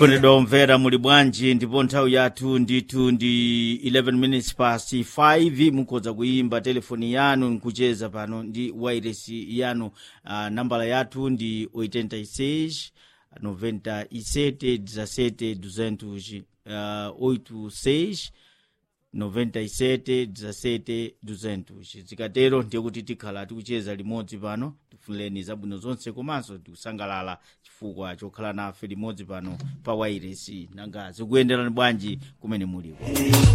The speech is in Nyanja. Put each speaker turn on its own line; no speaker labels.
kondedwa omvera muli bwanji ndipo nthawi yathu ndithu ndi 11 minutes past 5 mukhoza kuyimba telefoni yanu nkucheza pano ndi wireless yanu uh, nambala yathu ndi 86 97 17 200 uh, 86 97 17 200 zikatero ndiye kuti tikhala tikucheza limodzi pano tifunireni zabwino zonse komanso tikusangalala chifukwa chokhala nafe limodzi pano pa wairesi nanga zikuyenderani bwanji kumene muliko